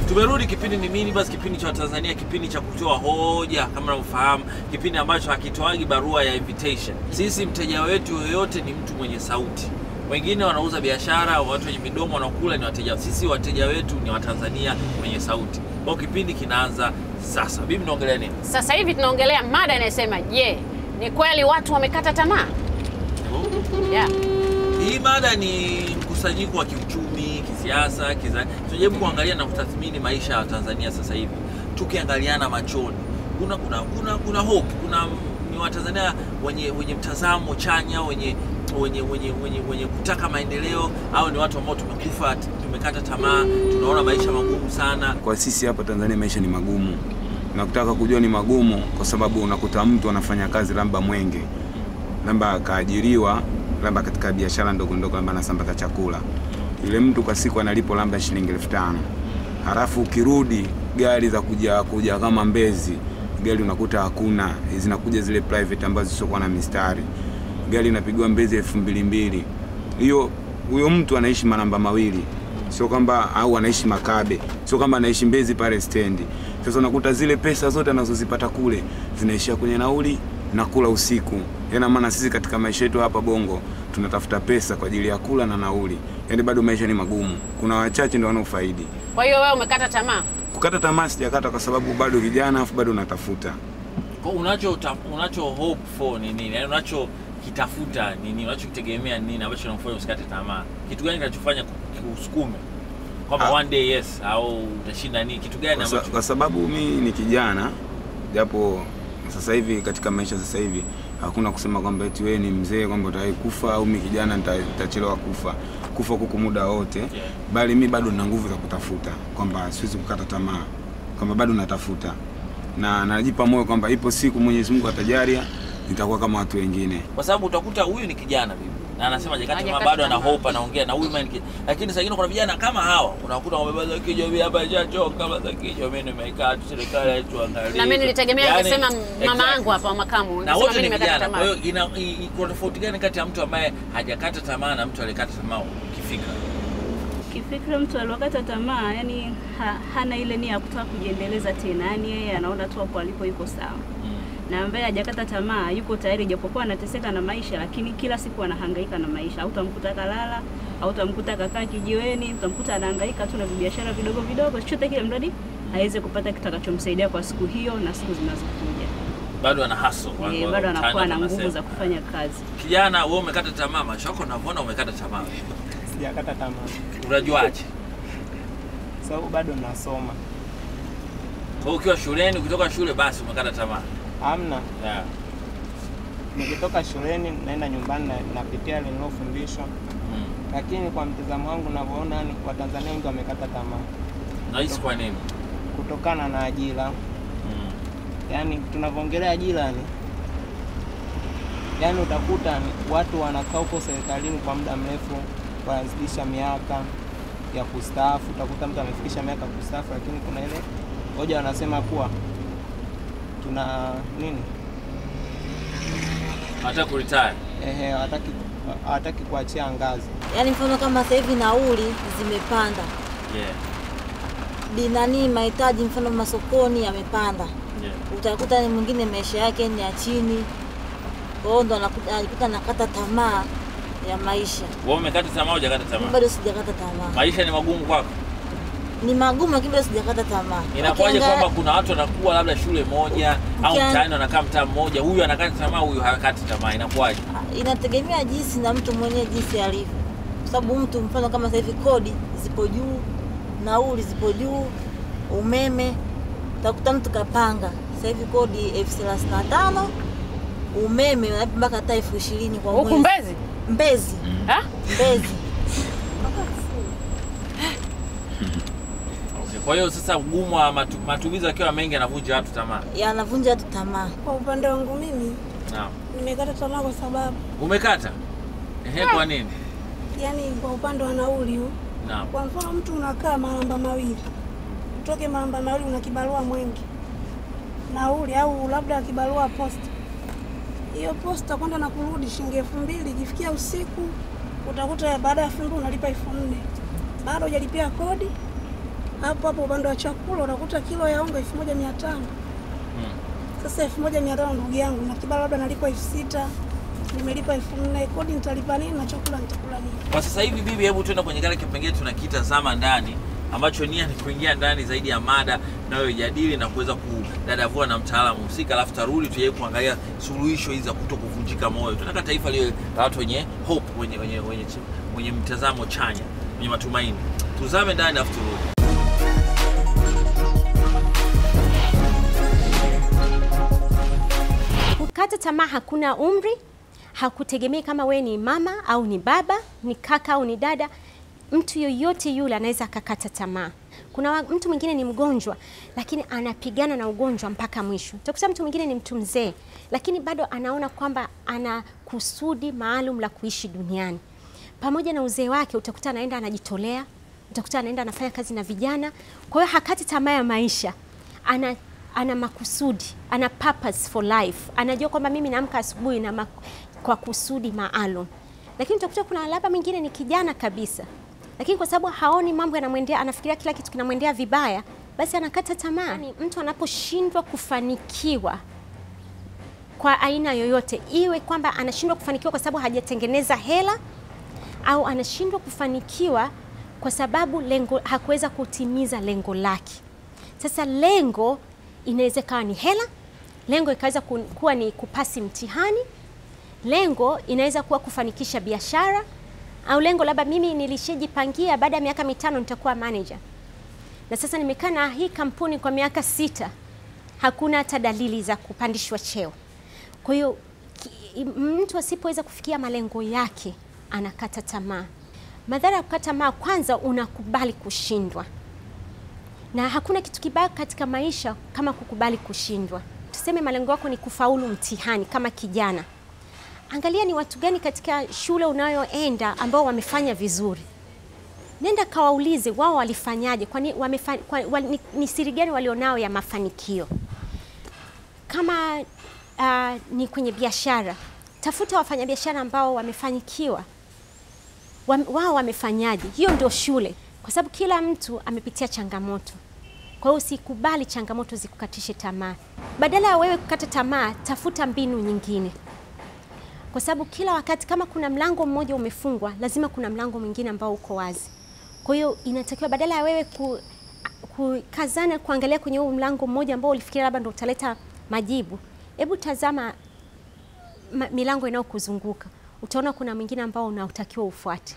Tumerudi kipindi ni nini basi, kipindi cha Tanzania, kipindi cha kutoa hoja kama unavyofahamu, kipindi ambacho hakitoagi barua ya invitation. Sisi mteja wetu yoyote ni mtu mwenye sauti. Wengine wanauza biashara, watu wenye midomo wanakula ni wateja. Sisi wateja wetu ni Watanzania wenye sauti. Kwa hiyo kipindi kinaanza sasa. Bibi, naongelea nini? Sasa hivi tunaongelea mada inayosema, je, ni kweli watu wamekata tamaa? Yeah. Hii mada ni mkusanyiko wa kiuchumi, kisiasa, kiza. Tunajaribu kuangalia na kutathmini maisha ya Tanzania sasa hivi, tukiangaliana machoni. Kuna kuna kuna kuna hope, kuna ni Watanzania wenye wenye mtazamo chanya, wenye wenye wenye wenye, wenye kutaka maendeleo, au ni watu ambao tumekufa, tumekata tamaa, tunaona maisha magumu sana. Kwa sisi hapa Tanzania maisha ni magumu, na kutaka kujua ni magumu kwa sababu unakuta mtu anafanya kazi labda Mwenge, labda akaajiriwa labda katika biashara ndogo ndogo, labda anasambaza chakula. Yule mtu kwa siku analipo labda shilingi elfu tano halafu ukirudi gari za kuja kuja kama Mbezi, gari unakuta hakuna, zinakuja zile private ambazo zisiokuwa na mistari, gari inapigwa Mbezi elfu mbili mbili. Hiyo huyo mtu anaishi manamba mawili sio kwamba au anaishi Makabe, sio kwamba anaishi Mbezi pale stendi. Sasa unakuta zile pesa zote anazozipata kule zinaishia kwenye nauli na kula usiku. Yana maana sisi katika maisha yetu hapa Bongo tunatafuta pesa kwa ajili ya kula na nauli, yaani bado maisha ni magumu. Kuna wachache ndio wanaofaidi. Kwa hiyo wewe umekata tamaa? Kukata tamaa sijakata, kwa sababu bado kijana, afu bado unatafuta. Kwa unacho unacho hope for ni nini? Yaani unacho kitafuta ni nini? Unachokitegemea ni nini ambacho kinakufanya usikate tamaa? Kitu gani kinachofanya kusukume kwamba Ah. one day yes au utashinda nini? Kitu gani Kwa, sa, ambacho kwa sababu mi ni kijana, japo sasa hivi katika maisha sasa hivi hakuna kusema kwamba eti wewe ni mzee kwamba utawahi kufa au mi kijana nita- nitachelewa kufa. Kufa kuko muda wote, Yeah. bali mi bado nina nguvu za kutafuta, kwamba siwezi kukata tamaa, kwamba bado natafuta na najipa moyo kwamba ipo siku Mwenyezi Mungu atajalia nitakuwa kama watu wengine. kwa sababu utakuta huyu ni kijana bibi na anasema hajakata tamaa, Hajakata bado ana tamaa. hope, anaongea na huyu man, lakini saa ingine kuna vijana kama hawa unakuta wamebeba za kichwa mimi hapa nishachoka, kama za kichwa mimi nimekaa tu, serikali haituangalie. Na mimi nilitegemea Yaani, angesema mama exactly. yangu hapa wa makamu. na Angesema wote mimi ni nimekata vijana. Kwa tamaa. hiyo ina i- i- kuna tofauti gani kati ya mtu ambaye hajakata tamaa na mtu aliyekata tamaa kifikra? Kifikra mtu aliokata tamaa, yani ha, hana ile nia ya kutaka kujiendeleza tena, yani yeye anaona tu hapo alipo yuko sawa, Mm. na ambaye hajakata tamaa yuko tayari, japokuwa anateseka na maisha, lakini kila siku anahangaika na maisha. Hautamkuta kalala, hautamkuta kakaa kijiweni, utamkuta anahangaika tu na vibiashara vidogo vidogo, chochote kile, mradi aweze kupata kitakachomsaidia kwa siku hiyo na siku zinazokuja. Bado ana hustle. wa- Eh, wa- bado anakuwa mtaani na nguvu wanasema. za kufanya kazi. Kijana wewe umekata tamaa, maisha yako unavyoona umekata tamaa. Sijakata tamaa Unajuaje? sababu bado nasoma. Kwa hiyo ukiwa shuleni, ukitoka shule basi umekata tamaa. Amna, Yeah. nikitoka shuleni naenda nyumbani na, napitia yale nilofundishwa, Mm. lakini kwa mtazamo wangu navyoona, yani Watanzania wengi wamekata tamaa Nahisi kwa nini? kutokana na ajira. Mm. Yani tunavyoongelea ajira ni yani, utakuta ni watu wanakaa huko serikalini kwa muda mrefu, wanazidisha miaka ya kustaafu. Utakuta mtu amefikisha miaka ya kustaafu, lakini kuna ile hoja wanasema kuwa tuna nini Hata kuretire. ehe, hawataki hawataki kuachia ngazi. Yaani mfano kama sasa hivi nauli zimepanda, Yeah. dinani mahitaji mfano masokoni yamepanda, Yeah. utakuta ni mwingine maisha yake ni ya chini, kwa hiyo ndo anakuta anajikuta anakata tamaa ya maisha. Wewe umekata tamaa au hujakata Mimi tamaa? bado sijakata tamaa, Maisha ni magumu kwako. ni magumu, lakini bado sijakata tamaa. Inakuwaje Ukianga- kwamba kuna watu wanakuwa labda shule moja au Ukian- mtaani wanakaa mtaa mmoja, huyu anakata tamaa, huyu hakati tamaa, inakuwaje? inategemea jinsi na mtu mwenyewe jinsi alivyo, kwa sababu mtu mfano kama sasa hivi kodi zipo juu, nauli zipo juu, umeme, utakuta mtu kapanga sasa hivi kodi elfu thelathini na tano umeme unalipa mpaka hata elfu ishirini kwa Huku mwezi. Mbezi? Mbezi, Ha? Mbezi. Okay. Kwa hiyo sasa ugumu wa matu, matumizi akiwa mengi anavunja watu tamaa. yanavunja watu tamaa. Kwa upande wangu mimi Naam. nimekata tamaa kwa sababu Umekata? Ehe, kwa nini? yani, kwa upande wa nauli huu, Naam. kwa mfano mtu unakaa maramba mawili, utoke maramba mawili una kibarua Mwenge nauli, au labda kibarua posta, hiyo posta kwenda na kurudi shilingi elfu mbili. Ikifikia usiku utakuta baada ya elfu mbili unalipa elfu nne bado hujalipia kodi, hapo hapo upande wa chakula unakuta kilo ya unga elfu moja mia tano Sasa elfu moja mia tano ndugu yangu, na kibali labda nalipa elfu sita nimelipa elfu nne kodi nitalipa nini na chakula nitakula nini? Kwa sasa hivi bibi, hebu tuenda kwenye kile kipengele tunakiita zama ndani, ambacho nia ni kuingia ndani zaidi ya mada tunayojadili na kuweza kudadavua na mtaalamu husika, alafu tarudi tujaribu kuangalia suluhisho hizi za kuto kuvunjika moyo. Tunataka taifa liwe la watu wenye hope, wenye, wenye, wenye, wenye mtazamo chanya, wenye matumaini. Tuzame ndani alafu turudi. Kukata tamaa hakuna umri, hakutegemei kama we ni mama au ni baba, ni kaka au ni dada. Mtu yoyote yule anaweza akakata tamaa. Kuna wa- mtu mwingine ni mgonjwa, lakini anapigana na ugonjwa mpaka mwisho. Utakuta mtu mwingine ni mtu mzee, lakini bado anaona kwamba ana kusudi maalum la kuishi duniani. Pamoja na uzee wake, utakuta anaenda anajitolea, utakuta anaenda anafanya kazi na vijana. Kwa hiyo hakati tamaa ya maisha, ana ana makusudi, ana purpose for life. Anajua kwamba mimi naamka asubuhi na mak- kwa kusudi maalum. Lakini utakuta kuna labda mwingine ni kijana kabisa, lakini kwa sababu haoni mambo yanamwendea, anafikiria kila kitu kinamwendea vibaya, basi anakata tamaa. Yani, mtu anaposhindwa kufanikiwa kwa aina yoyote, iwe kwamba anashindwa kufanikiwa kwa sababu hajatengeneza hela au anashindwa kufanikiwa kwa sababu lengo hakuweza kutimiza lengo lake. Sasa lengo inaweza ikawa ni hela, lengo ikaweza ku- kuwa ni kupasi mtihani, lengo inaweza kuwa kufanikisha biashara, au lengo labda mimi nilishajipangia baada ya miaka mitano nitakuwa manager, na sasa nimekaa na hii kampuni kwa miaka sita, hakuna hata dalili za kupandishwa cheo. Kwa hiyo ki- mtu asipoweza kufikia malengo yake anakata tamaa. Madhara ya kukata tamaa, kwanza unakubali kushindwa na hakuna kitu kibaya katika maisha kama kukubali kushindwa. Tuseme malengo yako ni kufaulu mtihani kama kijana, angalia ni watu gani katika shule unayoenda ambao wamefanya vizuri. Nenda kawaulize wao walifanyaje, kwani wamefa, kwa, wa, ni, ni siri gani walionao ya mafanikio. Kama uh, ni kwenye biashara, tafuta wafanyabiashara ambao wamefanikiwa Wam- wao wamefanyaje. Hiyo ndio shule, kwa sababu kila mtu amepitia changamoto. Kwa hiyo usikubali changamoto zikukatishe tamaa. Badala ya wewe kukata tamaa, tafuta mbinu nyingine, kwa sababu kila wakati kama kuna mlango mmoja umefungwa, lazima kuna mlango mwingine ambao uko wazi. Kwa hiyo inatakiwa badala ya wewe ku, kukazana kuangalia kwenye huu mlango mmoja ambao ulifikiria labda ndo utaleta majibu, hebu tazama ma, milango inayokuzunguka utaona kuna mwingine ambao unaotakiwa ufuate.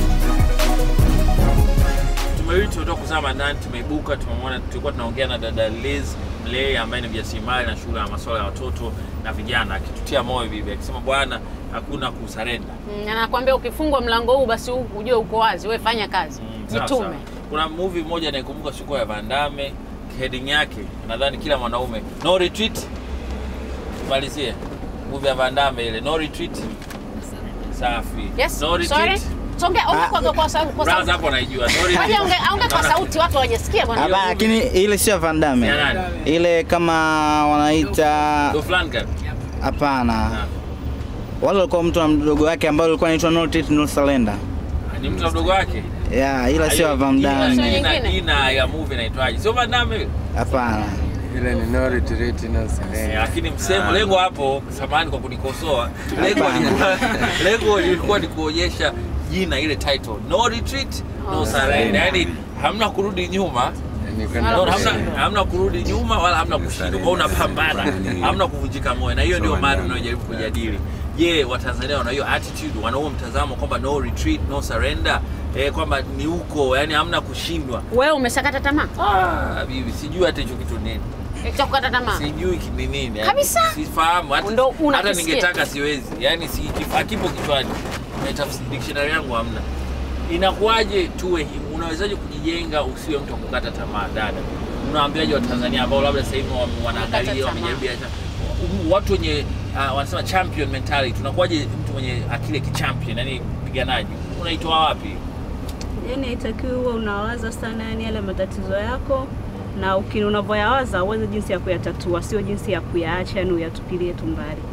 Tumerudi, tumetoka kuzama ndani, tumeibuka, tumemwona, tulikuwa tunaongea na dada Liz Mlei ambaye ni mjasiriamali na shughuli ya masuala ya watoto na vijana, akitutia moyo bibi, akisema bwana, hakuna kusarenda. Mm, anakuambia ukifungwa mlango huu basi huu ujue uko wazi, wewe fanya kazi, Mm, sawa, jitume. sawa. Kuna movie moja naikumbuka siku ya Van Damme, heading yake nadhani kila mwanaume, no retreat. Tumalizie movie ya Van Damme ile no retreat. Safi. Yes, no sorry. retreat. Songe, ongea kwa kwa sauti. Kwa Braza sauti. hapo naijua. No Waje retreat. ongea ongea kwa sauti watu hawajasikia bwana. Hiyo Hapana, movie- lakini ile sio Van Damme. Ya nani? Ile kama wanaita Dolph Lundgren. hapana. Ah. Wale walikuwa mtu na mdogo wake ambao alikuwa anaitwa No Retreat No Surrender. Ni mtu na mdogo wake. Yeah, ila sio Van Sio Damme. Jina, nyingine. jina ya movie inaitwaje? Sio Van Damme ile? Hapana. Ile ni no retreat no surrender. Eh, lakini msemo lengo hapo, samahani kwa kunikosoa, lengo lilikuwa lengo lilikuwa ni kuonyesha jina ile title no retreat no surrender, yani hamna kurudi nyuma Ni kwenda No, hamna, mbele. hamna kurudi nyuma wala hamna kushindwa, kwa unapambana, hamna kuvunjika moyo, na hiyo ndio mada tunayojaribu kujadili. Je, Watanzania wana hiyo attitude, wana huo mtazamo kwamba no retreat no surrender, eh, kwamba ni huko, yani hamna kushindwa. Wewe umeshakata tamaa? Ah, bibi, sijui hata hicho kitu nini. Cha kukata tamaa. sijui ki- ni nini yani. Kabisa? sifahamu hata, Ndo hata unakisikia. ningetaka siwezi yani si, kif- hakipo kichwani Na tafs- dictionary yangu hamna inakuwaje tuwe hivi unawezaje kujijenga usiwe mtu wa kukata tamaa dada unawaambiaje watanzania ambao labda sasa hivi wame- wanaangalia tamaa. wamejaribu biashara Um, watu wenye uh, wanasema champion mentality unakuwaje mtu mwenye akili ya kichampion yani mpiganaji unaitoa wapi Yani haitakiwi uwe unawaza sana yani yale matatizo yako na ukini unavyoyawaza uweze jinsi ya kuyatatua, sio jinsi ya kuyaacha yani uyatupilie tu mbali. Sawa.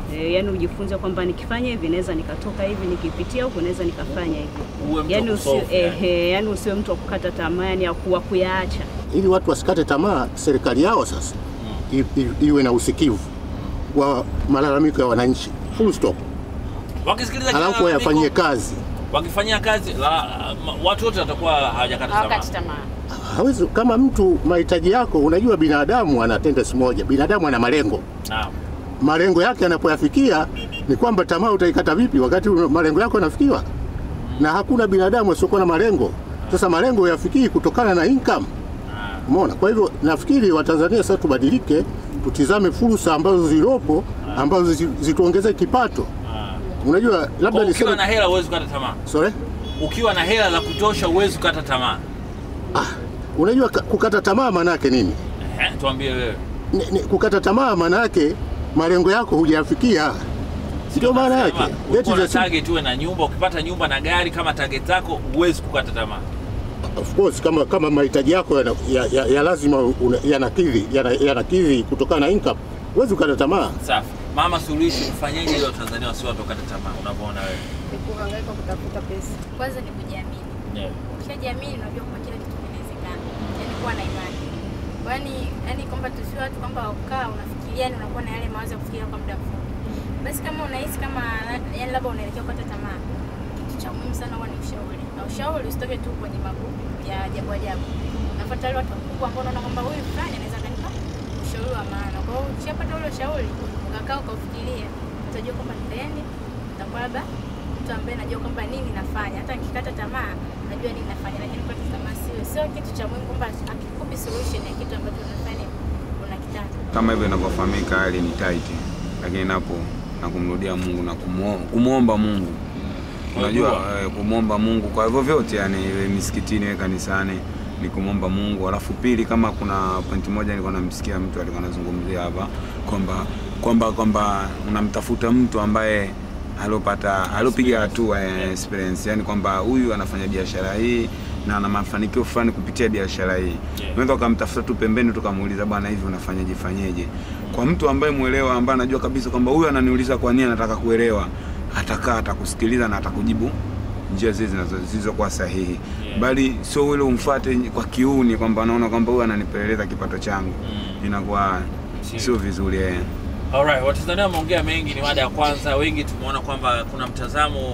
E, yani ujifunze kwamba nikifanya hivi naweza nikatoka hivi, nikipitia huku naweza nikafanya hivi. Uwe mtu Yani wa usiwe kusolve, yani. ehe, yani usiwe mtu wa kukata tamaa, yani ya kuwa kuyaacha. ili watu wasikate tamaa, serikali yao sasa i, i, iwe na usikivu wa malalamiko ya wananchi, full stop, Wakisikiliza alafu malalamiko, wayafanyie kazi. wakifanyia kazi la, ma- watu wote watakuwa hawajakata tamaa. hawakati tamaa. Hawezi kama mtu mahitaji yako, unajua binadamu ana tendency moja, binadamu ana malengo Naam. malengo yake yanapoyafikia ni kwamba tamaa utaikata vipi wakati malengo yako yanafikiwa? Na hakuna binadamu asiokuwa na malengo. Sasa malengo yafikii kutokana na income. Umeona? Kwa hivyo nafikiri Watanzania sasa tubadilike, tutizame fursa ambazo zilopo ambazo zi- zituongeze kipato. Unajua labda Kwa ukiwa na niseme hela huwezi kukata tamaa. sorry, Ukiwa na hela za kutosha huwezi kukata tamaa. unajua ka- kukata tamaa maana yake nini? Ehe, tuambie wewe. Ni, ni, kukata tamaa maana yake malengo yako hujayafikia, ndio maana yake. That Ulikuwa is na a simple- target uwe na nyumba, ukipata nyumba na gari kama target zako huwezi kukata tamaa. Of course kama kama mahitaji yako yana, ya, ya, ya lazima una- yanakidhi yana, yanakidhi kutokana na income, huwezi ukata tamaa. Safi. Mama Suluhisho, ufanyeje ili Watanzania wasiwe watu wakata tamaa unavyoona wewe? ni kuhangaika kutafuta pesa. Kwanza ni kujiamini. Yeah. Ukishajiamini unajua kwamba kila kitu kinawezekana, yaani kuwa na imani. Kwani yani kwamba tusiwe watu kwamba ukaa unafikiria, yani unakuwa na yale mawazo ya kufikiria kwa muda mfupi. Basi kama unahisi kama yani labda unaelekea kukata tamaa, kitu cha muhimu sana huwa ni ushauri, na ushauri usitoke tu kwenye magrupu ya ajabu ajabu. Unafuata wale watu wakubwa ambao unaona kwamba huyu fulani anaweza kanipa ushauri wa maana. Kwa hiyo ukishapata ule ushauri, ukakaa ukaufikiria, utajua kwamba nitaende nitakuwa labda mtu ambaye najua kwamba nini nafanya, hata nikikata tamaa najua nini nafanya, lakini kukata tamaa sio sio kitu cha muhimu, kwamba akikupi solution ya kitu ambacho unafanya unakitaka. kama hivyo inavyofahamika, hali ni tight, lakini napo na kumrudia Mungu na kumuo- kumwomba Mungu, unajua eh, kumwomba Mungu kwa hivyo vyote, yani iwe misikitini, iwe kanisani, ni kumwomba Mungu. Alafu pili, kama kuna pointi moja nilikuwa namsikia mtu alikuwa anazungumzia hapa kwamba kwamba kwamba unamtafuta mtu ambaye alopata alopiga hatua ya experience, yani kwamba huyu anafanya biashara hii na ana mafanikio fulani kupitia biashara hii. Unaweza ukamtafuta tu pembeni tukamuuliza, bwana, hivi unafanyaje fanyeje? Kwa mtu ambaye mwelewa, ambaye anajua kabisa kwamba huyu ananiuliza kwa nini anataka kuelewa, atakaa atakusikiliza na atakujibu njia zile zinazo- zilizokuwa sahihi, bali sio ule umfuate kwa kiuni kwamba anaona kwamba huyu ananipeleleza kipato changu, inakuwa sio vizuri eh. Alright, Watanzania wameongea mengi, ni mada ya kwanza. Wengi tumeona kwamba kuna mtazamo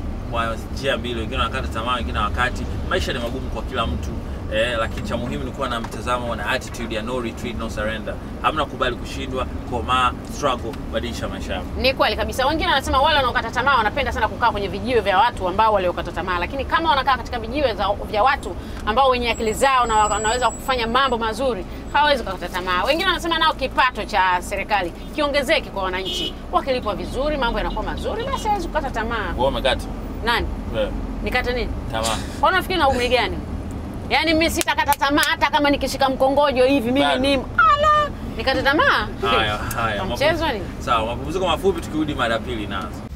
wa njia mbili, wengine wanakata tamaa, wengine wakati. Maisha ni magumu kwa kila mtu eh, lakini cha muhimu ni kuwa na mtazamo na attitude ya no retreat, no surrender. Hamna kubali kushindwa, komaa, struggle, badilisha maisha yako. Ni kweli kabisa. Wengine wanasema wale wanaokata tamaa wanapenda sana kukaa kwenye vijiwe vya watu ambao waliokata tamaa, lakini kama wanakaa katika vijiwe za, vya watu ambao wenye akili zao na wanaweza kufanya mambo mazuri hawawezi kukata tamaa. Wengine wanasema nao kipato cha serikali kiongezeke kwa wananchi, wakilipwa vizuri, mambo yanakuwa mazuri, basi hawezi kukata tamaa. Wewe umekata Nani wewe nikate nini? tamaa. Kwa unafikiri na umri gani? Yaani mimi sitakata tamaa hata kama nikishika mkongojo hivi mimi Bado. ni ala nikate tamaa. Haya, haya. Mchezo mapu- ni Sawa, mapumziko mafupi, tukirudi mada ya pili inaanza.